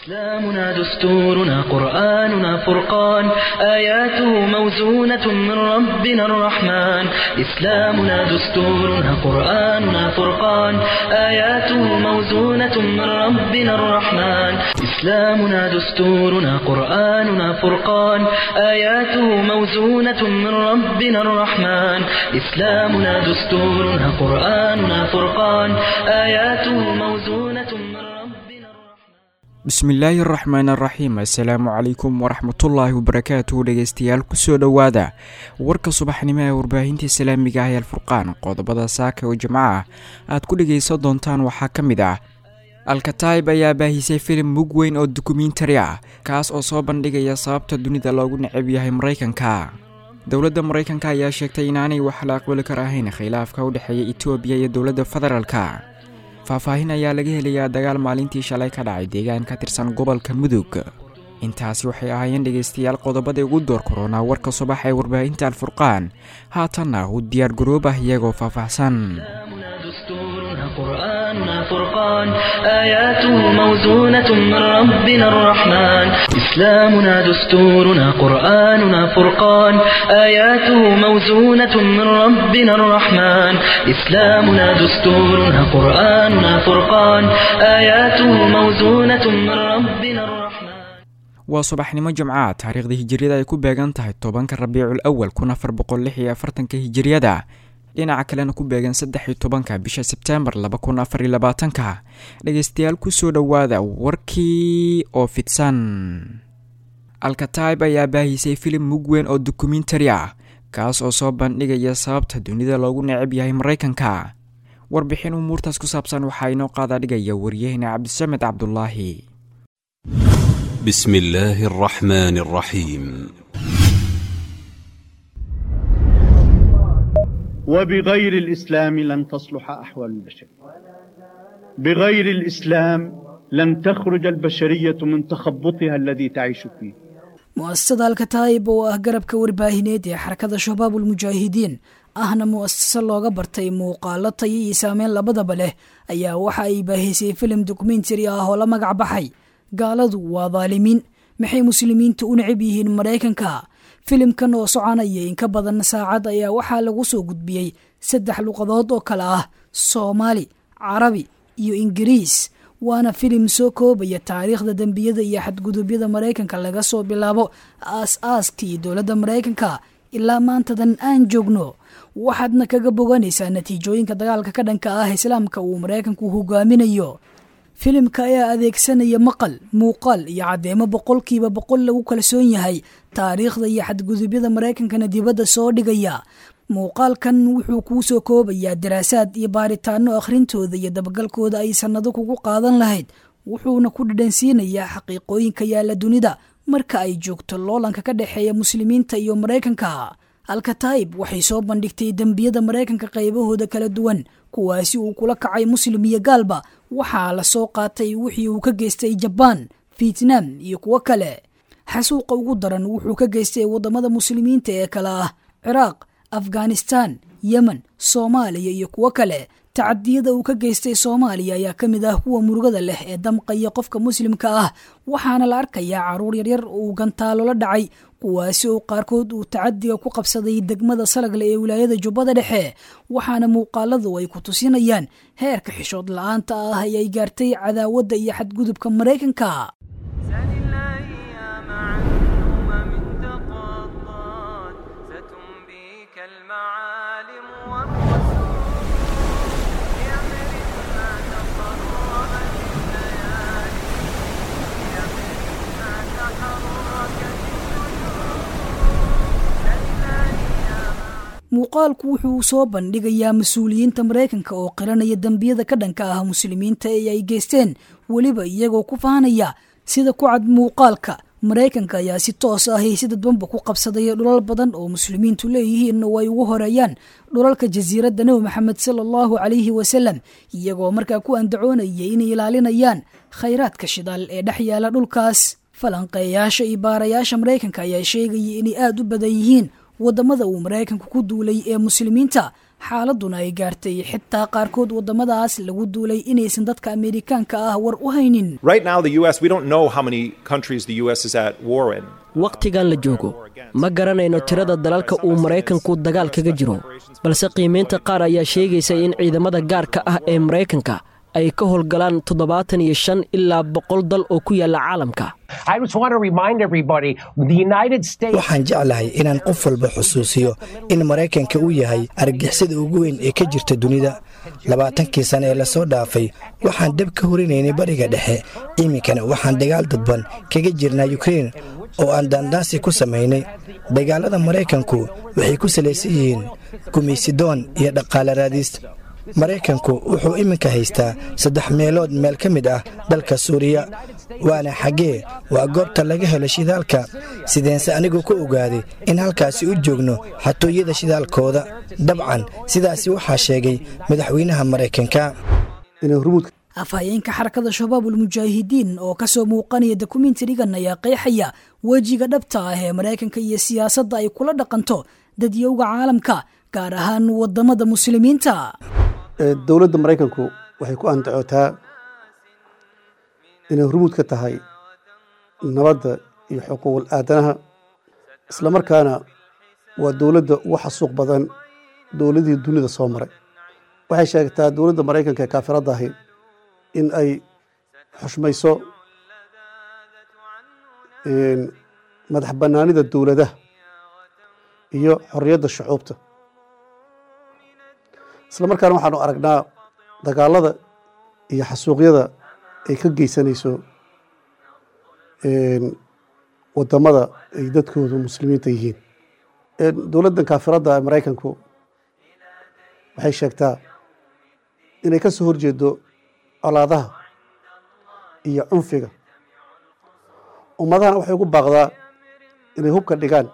إسلامنا دستورنا قرآننا فرقان آياته موزونة من ربنا الرحمن إسلامنا دستورنا قرآننا فرقان آياته موزونة من ربنا الرحمن إسلامنا دستورنا قرآننا فرقان آياته موزونة من ربنا الرحمن إسلامنا دستورنا قرآننا فرقان آياته موزونة من ربنا الرحمن bismillaahi araxmaan araxiim assalaamu calaykum waraxmatullaahi wabarakaatuhu dhegeystayaal kusoo dhowaada warka subaxnimo ee warbaahinta islaamiga ah ee alfurqaan qodobada saaka oo jimco ah aad ku dhegeysan doontaan waxaa ka mid ah alkataib ayaa baahisay filim mug weyn oo dokumentari ah kaas oo soo bandhigaya sababta dunida loogu necab yahay maraykanka dowladda maraykanka ayaa sheegtay inaanay wax la aqbali kar ahayn khilaafka u dhexeeya etoobiya iyo dowladda federaalka faahfaahin ayaa laga helayaa dagaal maalintii shalay ka dhacay deegaan ka tirsan gobolka mudug intaasi waxay ahaayeen dhegaystayaal qodobadii ugu door koronaa warka subax ee warbaahinta alfurqaan haatanna u diyaar garoob ah iyagoo faahfaahsan دستورنا قرآننا فرقان آياته موزونة من ربنا الرحمن إسلامنا دستورنا قرآننا فرقان آياته موزونة من ربنا الرحمن إسلامنا دستورنا قرآننا فرقان آياته موزونة من ربنا الرحمن waa subaxnimo jimcaha taariikhda hijiriyada ay ku beegan tahay tobanka rabiicul awal kun afar boqol lix iyo afartanka hijiriyada dhinaca kalena ku beegan saddex iyo tobanka bisha sebtembar laba kun afar iyo labaatanka dhegeystayaal kusoo dhowaada warkii oo fidsan alkataib ayaa baahisay filim mug weyn oo dokumentari ah kaas oo soo bandhigaya sababta dunida loogu necab yahay maraykanka warbixin umuurtaas ku saabsan waxaa inoo qaada dhigaya waryahena cabdisamed cabdulaahi بسم الله الرحمن الرحيم وبغير الإسلام لن تصلح أحوال البشر بغير الإسلام لن تخرج البشرية من تخبطها الذي تعيش فيه mu'asasada alkataib oo ah garabka warbaahineed ee xarakada shabaabul mujaahidiin ahna mu'asase looga bartay muuqaalo tayo iyo saameyn labadaba leh ayaa waxa ay baahisay filim dokumentari ah oo la magac baxay gaaladu waa daalimiin maxay muslimiintu u necab yihiin maraykanka filimkan oo soconaya in ka badan saacad ayaa waxaa lagu soo gudbiyey saddex luqadood oo kale ah soomaali carabi iyo ingiriis waana filim soo koobaya taariikhda dembiyada iyo xadgudubyada maraykanka laga soo bilaabo aas-aaskii dowladda maraykanka ilaa maantadan aan joogno waxaadna kaga boganaysaa natiijooyinka dagaalka ka dhanka ah islaamka uu maraykanku hogaaminayo filimka ayaa adeegsanaya maqal muuqaal iyo caddeemo boqolkiiba boqol lagu kalsoon yahay taariikhda iyo xadgudubyada maraykankana dibadda soo dhigaya muuqaalkan wuxuu kuu soo koobayaa daraasaad iyo baaritaano akhrintooda iyo dabagalkooda ay sannado kugu qaadan lahayd wuxuuna ku dhadhansiinayaa xaqiiqooyinka yaalla dunida marka ay joogto loolanka ka dhexeeya muslimiinta iyo maraykanka alkataib waxay soo bandhigtay dembiyada maraykanka qaybahooda kala duwan kuwaasi uu kula kacay muslim iyo gaalba waxaa la soo qaatay wixii uu ka geystay jabaan vietnam iyo kuwo kale xasuuqa ugu daran wuxuu ka geystay waddamada muslimiinta ee kale ah ciraaq afghanistan yemen soomaaliya iyo kuwo kale tacadiyada uu ka geystay soomaaliya ayaa ka mid ah kuwa murugada leh ee damqaya qofka muslimka ah waxaana la arkayaa caruur yaryar oo uu gantaalo la dhacay kuwaasi oo qaarkood uu tacadiga ku qabsaday degmada salagle ee wilaayada jubbada dhexe waxaana muuqaaladu ay ku tusinayaan heerka xishood la-aanta ah ee ay gaartay cadaawadda iyo xadgudubka maraykanka سل الأيام عن أمم تقضت ستنبيك المعالم والرسول بأمر ما تقربت الليالي بأمر ما تحركت النجوم سل الأيام muuqaalku wuxuu soo bandhigayaa mas-uuliyiinta maraykanka oo qiranaya dembiyada ka dhanka ah muslimiinta ee ay geysteen weliba iyagoo ku faanaya sida ku cad muuqaalka maraykanka ayaa si toos ah iyo si dadbanba ku qabsadaya dhulal badan oo muslimiintu leeyihiin oo ay ugu horeeyaan dhulalka jasiiradda nebi maxamed sala allahu calayhi wasalam iyagoo markaa ku andacoonaya inay ilaalinayaan khayraadka shidaal ee dhex yaala dhulkaas falanqeeyaasha iyo baarayaasha maraykanka ayaa sheegaya inay aada u badan yihiin waddamada uu maraykanku ku duulay ee muslimiinta xaaladuna ay gaartay xitaa qaarkood waddamadaas lagu duulay inaysan dadka ameerikaanka ah war u haynin Right now, the U.S., we don't know how many countries the U.S. is at war in. wakhtigan la joogo ma garanayno tirada dalalka uu maraykanku dagaal kaga jiro balse qiimaynta qaar ayaa sheegaysa in ciidamada gaarka ah ee maraykanka ay ka howlgalaan toddobaatan iyo shan ilaa boqol dal oo ku yaalla caalamka I just want to remind everybody the United States. waxaan jeclahay inaan qof walba xusuusiyo in maraykanka uu yahay argixisada ugu weyn ee ka jirta dunida labaatankii sane ee lasoo dhaafay waxaan dab ka horinaynay bariga dhexe iminkana waxaan dagaal dadban kaga jirnaa yukrein oo aan daandaansi ku samaynay dagaalada maraykanku waxay ku salaysan yihiin gumaysidoon iyo dhaqaale raadis maraykanku wuxuu iminka haystaa saddex meelood meel ka mid ah dalka suuriya waana xaggee waa goobta laga helo shidaalka sideense anigu ku ogaaday in halkaasi u joogno xatooyada shidaalkooda dabcan sidaasi waxaa sheegay madaxweynaha maraykanka afhayeenka xarakada shabaabul mujaahidiin oo kasoo muuqanaya dokumentarigan ayaa qeexaya wejiga dhabta ah ee maraykanka iyo siyaasadda ay kula dhaqanto dadyowga caalamka gaar ahaan wadamada muslimiinta dowladda maraykanku waxay ku andacootaa inay hormuud ka tahay nabadda iyo xuquuqul aadanaha islamarkaana waa dowladda ugu xasuuq badan dowladihii dunida soo maray waxay sheegtaa dowladda maraykanka ee kaafiradda ahi in ay xushmayso madax bannaanida dowladaha iyo xorriyadda shucuubta isla markaana waxaanu aragnaa dagaalada iyo xasuuqyada ay ka geysanayso wadamada ay dadkoodu muslimiinta yihiin dowladdan kaafiradda ee maraykanku waxay sheegtaa inay ka soo horjeedo colaadaha iyo cunfiga ummadahana waxay ugu baaqdaa inay hubka dhigaan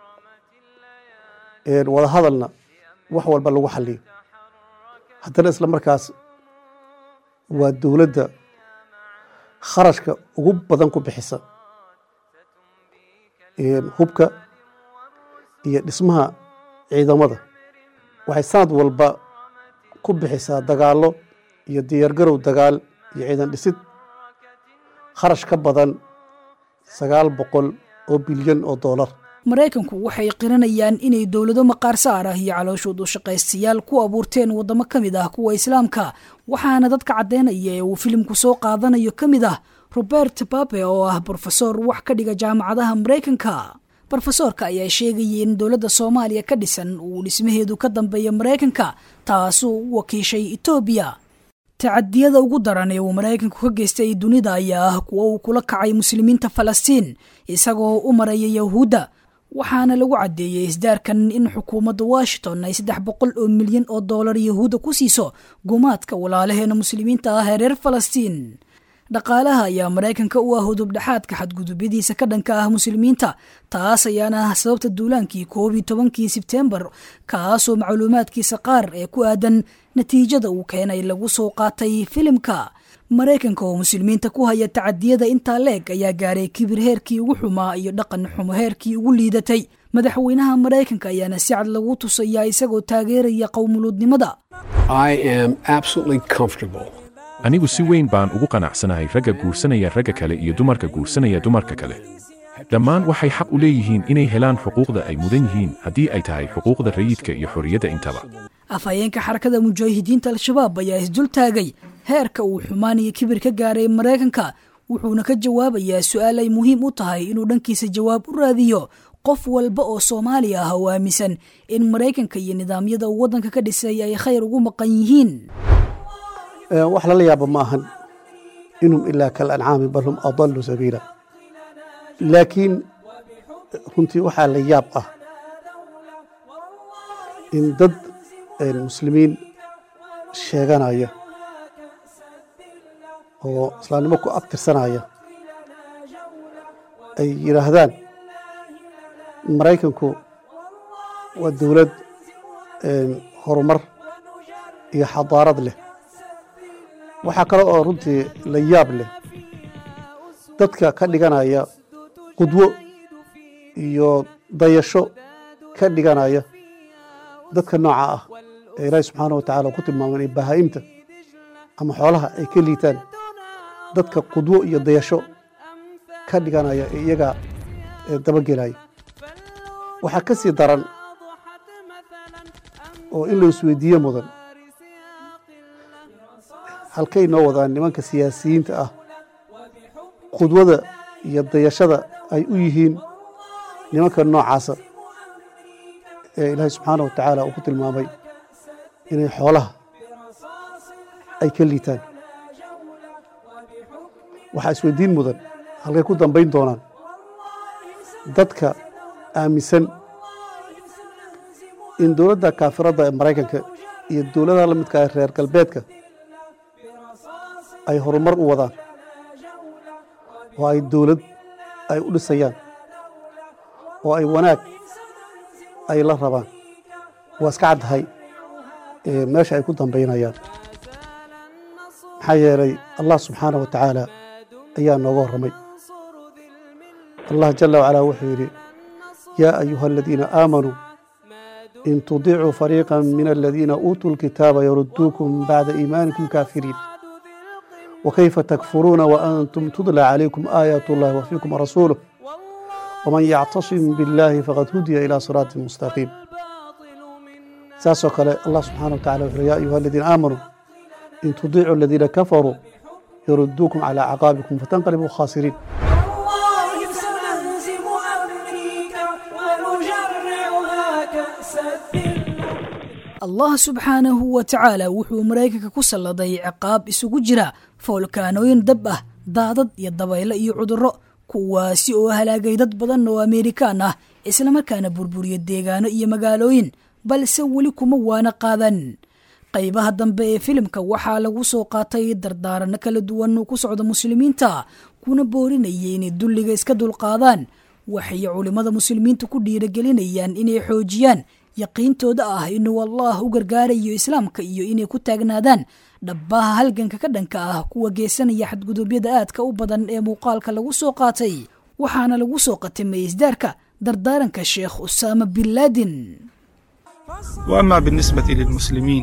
wada hadalna wax walba lagu xaliyo haddana isla markaas waa dowladda kharashka ugu badan ku bixisa hubka iyo dhismaha ciidamada waxay sanad walba ku bixisaa dagaallo iyo diyaargarow dagaal iyo ciidan dhisid kharash ka badan sagaal boqol oo bilyan oo doolar maraykanku waxay qiranayaan inay dowlado maqaar saar ah iyo calooshood u shaqaystayaal ku abuurteen waddamo ka mid ah kuwa islaamka waxaana dadka caddaynaya ee uu filimku soo qaadanayo ka mid ah robert babe oo ah brofesor wax ka dhiga jaamacadaha maraykanka brofesoorka ayaa sheegayay in dowladda soomaaliya ka dhisan uu dhismaheedu ka dambeeya maraykanka taasuu u wakiishay etoobiya tacadiyada ugu daran ee uu maraykanku ka geystay dunida ayaa ah kuwo uu kula kacay muslimiinta falastiin isagoo u maraya yahuudda waxaana lagu caddeeyey isdaarkan in xukuumadda washington ay saddex boqol oo milyan oo dollar yahuudda ku siiso gumaadka walaalaheena muslimiinta ah ee reer falastiin dhaqaalaha ayaa maraykanka u ah hudubdhexaadka xadgudubyadiisa ka dhanka ah muslimiinta taas ayaana ah sababta duulaankii koob iyo tobankii sebtembar kaasoo macluumaadkiisa qaar ee ku aadan natiijada uu keenay lagu soo qaatay filimka maraykanka oo muslimiinta ku haya tacadiyada intaa leeg ayaa gaaray kibir heerkii ugu xumaa iyo dhaqan xumo heerkii ugu liidatay madaxweynaha maraykanka ayaana si cad lagu tusayaa isagoo taageeraya qowmuluudnimada anigu si weyn baan ugu qanacsanahay ragga guursanaya ragga kale iyo dumarka guursanaya dumarka kale dhammaan waxay xaq u leeyihiin inay helaan xuquuqda ay mudan yihiin haddii ay tahay xuquuqda rayidka iyo xorriyadda intaba afhayeenka xarakada mujaahidiinta al-shabaab ayaa isdul taagay heerka uu xumaan iyo kibir ka gaaray maraykanka wuxuuna ka jawaabayaa su-aal ay muhiim u tahay inuu dhankiisa jawaab u raadiyo qof walba oo soomaali ah oo aaminsan in maraykanka iyo nidaamyada uu waddanka ka dhisay ay khayr ugu maqan yihiin wax lala yaabo ma ahan inhum ilaa kal ancaami bal hum adallu sabiila laakiin runtii waxaa la yaab ah in dad muslimiin sheeganaya oo islaamnimo ku abtirsanaya ay yidhaahdaan maraykanku waa dowlad horumar iyo xadaarad leh waxaa kale oo runtii la yaab leh dadka ka dhiganaya qudwo iyo dayasho ka dhiganaya dadka nooca ah ee ilaahi subxaana wa tacala ku tilmaamay inay bahaa'imta ama xoolaha ay ka liitaan dadka qudwo iyo dayasho ka dhiganaya ee iyagaa dabagelaya waxaa ka sii daran oo in la isweydiiye mudan halkay noo wadaan nimanka siyaasiyiinta ah qudwada iyo dayashada ay u yihiin nimanka noocaasa ee ilaahay subxaana wa tacaala uu ku tilmaamay inay xoolaha ay ka liitaan waxaa isweydiin mudan halkay ku dambayn doonaan dadka aaminsan in dowladda kaafiradda ee maraykanka iyo dowladaha la midka ah reer galbeedka ay horumar u wadaan oo ay dowlad ay u dhisayaan oo ay wanaag ay la rabaan waa iska caddahay meesha ay ku dambaynayaan maxaa yeelay allah subxaana wa tacaala ayaa nooga warramay allah jala wacalaa wuxuu yidhi yaa ayuha aladiina aamanuu in tudiicuu fariiqa min aladiina uutuu lkitaaba yarudduukum bacda iimaanikum kaafiriin wakayfa takfuruuna waantum tudlى calaykum aayaat اllahi wafiikum rasuuluh wman yactasim biاllahi faqad hudiya ilى siraaطi mustaqiim saasoo kale allah subxana wa tacala wuxuu ya ayuha aladiina aamanuu in tudiicuu aladiina kafaruu yarudduukum calى caqaabikum fatanqalibuu khaasiriin allah subxaanahu wa tacaala wuxuu maraykanka ku salladay ciqaab isugu jira foolkaanooyin dab ah daadad iyo dabaylo iyo cudurro kuwaasi oo halaagay dad badan oo ameerikaan ah islamarkaana burburiya deegaano iyo magaalooyin balse weli kuma waana qaadan qaybaha dambe ee filimka waxaa lagu soo qaatay dardaaranno kala duwan oo ku socda muslimiinta kuna boorinayay inay dulliga iska dulqaadaan waxay culimmada muslimiinta ku dhiiragelinayaan inay xoojiyaan yaqiintooda ah inuu allah u gargaarayo islaamka iyo inay ku taagnaadaan dhabbaha halganka ka dhanka ah kuwa geesanaya xadgudubyada aadka u badan ee muuqaalka lagu soo qaatay waxaana lagu soo qatimay isdaarka dardaaranka sheekh usaama bin laadin وأما بالنسبة للمسلمين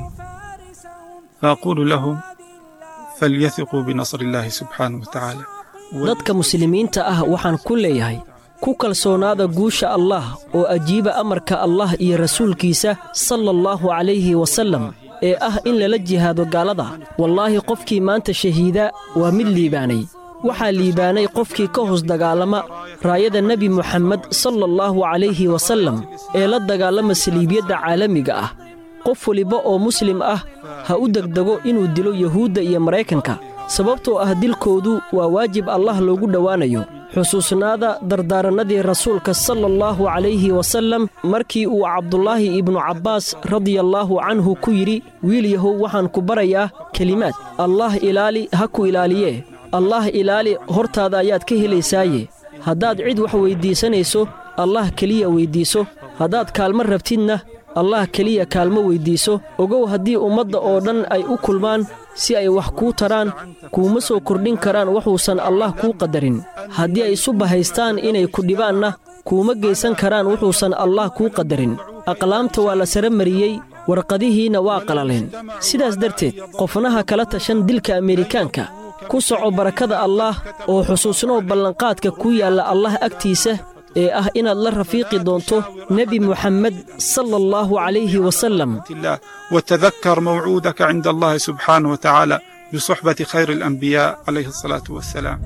فأقول لهم فليثقوا بنصر الله سبحانه وتعالى dadka muslimiinta ah waxaan ku leeyahay ku kalsoonaada guusha allah oo ajiiba amarka allah iyo rasuulkiisa sala allahu calayhi wasallam ee ah in lala jihaado gaalada wallaahi qofkii maanta shahiida waa mid liibaanay waxaa liibaanay qofkii ka hoos dagaalama raayada nebi muxammed sala allahu calayhi wasallam ee la dagaalama saliibyadda caalamiga ah qof weliba oo muslim ah ha u degdego inuu dilo yuhuudda iyo maraykanka sababtoo ah dilkoodu waa waajib allah loogu dhowaanayo xusuusnaada dardaarannadii rasuulka sala allahu calayhi wasallam markii uu cabdulaahi ibnu cabbaas radiallaahu canhu ku yidhi wiil yahow waxaan ku barayaa kelimaad allah ilaali ha ku ilaaliyee allah ilaali hortaada ayaad ka helaysaaye haddaad cid wax weyddiisanayso allah keliya weyddiiso haddaad kaalmo rabtidna allah keliya kaalmo weyddiiso ogow haddii ummadda oo dhan ay u kulmaan si ay wax kuu taraan kuuma soo kordhin karaan wuxuusan allah kuu qadarin haddii ay isu bahaystaan inay ku dhibaanna kuuma geysan karaan wuxuusan allah kuu qadarin aqlaamta waa la sara mariyey warqadihiinna waa qalaleen sidaas darteed qofnaha kala tashan dilka ameerikaanka ku soco barakada allaah oo xusuusnow ballanqaadka ku yaalla allah agtiisa ee ah inaad la rafiiqi doonto nebi muxammed sala allahu calayhi wasallam وتذكر موعودك عند الله سبحانه وتعالى بصحبة خير الأنبياء عليه الصلاة والسلام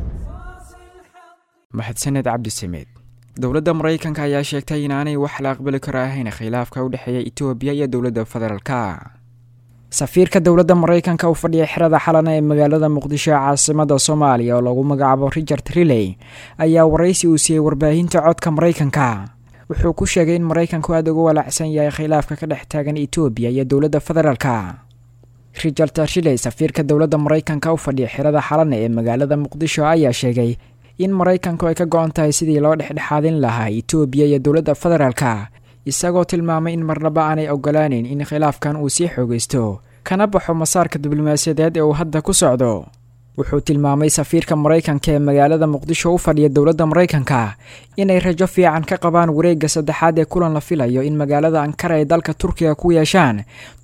mahadsaned cabdisameed dowladda maraykanka ayaa sheegtay inaanay wax la aqbali karo ahayn khilaafka u dhexeeya etoobiya iyo dowladda federaalka safiirka dowladda maraykanka u fadhiya xerada xalana ee magaalada muqdisho ee caasimada soomaaliya oo lagu magacaabo richard riley ayaa waraysi uu siiyey warbaahinta codka maraykanka wuxuu ku sheegay in maraykanku aada uga walaacsan yahay khilaafka ka dhex taagan etoobiya iyo dowladda federaalka richard riley safiirka dowladda maraykanka u fadhiya xerada xalana ee magaalada muqdisho ayaa sheegay in maraykanku ay ka go-an tahay sidii loo dhexdhexaadin lahaa etoobiya iyo dowladda federaalka isagoo tilmaamay in marnaba aanay ogolaaneyn in khilaafkan uu sii xoogaysto kana baxo masaarka diblomaasiyadeed ee uu hadda ku socdo wuxuu tilmaamay safiirka maraykanka ee magaalada muqdisho u fadhiya dowladda maraykanka inay rajo fiican ka qabaan wareegga saddexaad ee kulan la filayo in magaalada ankara ay dalka turkiga ku yeeshaan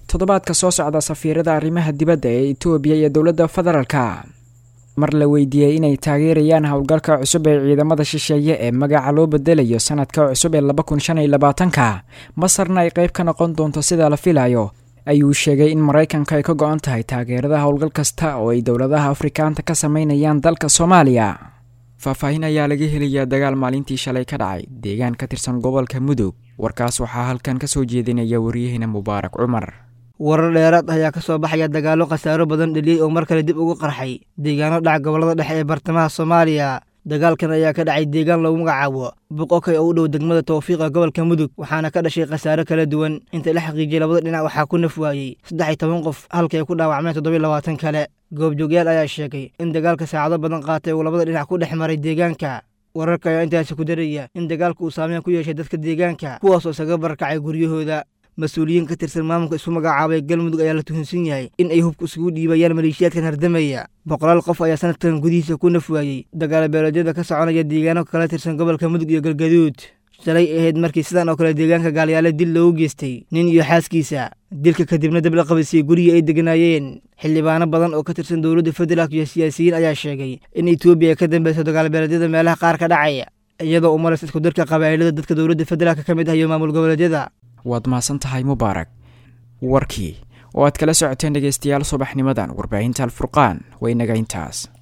toddobaadka soo socda safiirada arrimaha dibadda ee etoobiya iyo dowladda federaalka mar la weydiiyey inay taageerayaan howlgalka cusub ee ciidamada shisheeye ee magaca loo bedelayo sanadka cusub ee laba kun shan iyo labaatanka masarna ay qayb ka noqon doonto sida la filayo ayuu sheegay in maraykanka ay ka go-an tahay taageerada howlgal kasta oo ay dowladaha afrikaanta ka sameynayaan dalka soomaaliya faahfaahin ayaa laga helayaa dagaal maalintii shalay ka dhacay deegaan ka tirsan gobolka mudug warkaas waxaa halkan ka soo jeedinaya waryaheena mubaarak cumar warar dheeraad ayaa ka soo baxaya dagaallo khasaaro badan dheliyey oo mar kale dib ugu qarxay deegaano dhaca gobollada dhexe ee bartamaha soomaaliya dagaalkan ayaa ka dhacay deegaan lagu magacaabo boqokay oo u dhow degmada tawfiiqa gobolka mudug waxaana ka dhashay khasaaro kala duwan inta la xaqiijiyey labada dhinac waxaa ku naf waayey saddex iyo toban qof halkii ay ku dhaawacmeen toddobiyo labaatan kale goobjoogyaal ayaa sheegay in dagaalka saacado badan qaatay uu labada dhinac ku dhex maray deegaanka wararka ayaa intaasi ku daraya in dagaalka uu saameyn ku yeeshay dadka deegaanka kuwaasoo isaga barakacay guryahooda mas-uuliyiin ka tirsan maamulka isu magacaabay galmudug ayaa la tuhunsan yahay in ay hubka isugu dhiibayaan maleeshiyaadkan hardamaya boqolaal qof ayaa sanadkan gudihiisa ku naf waayey dagaalo beeleedyada ka soconaya deegaano kala tirsan gobolka mudug iyo galgaduud shalay ahayd markii sidan oo kale deegaanka gaalyaale dil loogu geystay nin iyo xaaskiisa dilka kadibna dab la qabadsiiyey gurigii ay deganaayeen xildhibaano badan oo ka tirsan dowladda federaalk iyo siyaasiyiin ayaa sheegay in etoobiya ay ka dambeyso dagaal beeleedyada meelaha qaar ka dhacaya iyadoo u maraysa isku darka qabaa'ilada dadka dowladda federaalk ka mid ah iyo maamul goboleedyada waad mahadsan tahay mubaarak warkii oo aad kala socoteen dhegaystayaal subaxnimadan warbaahinta alfurqaan waynaga intaas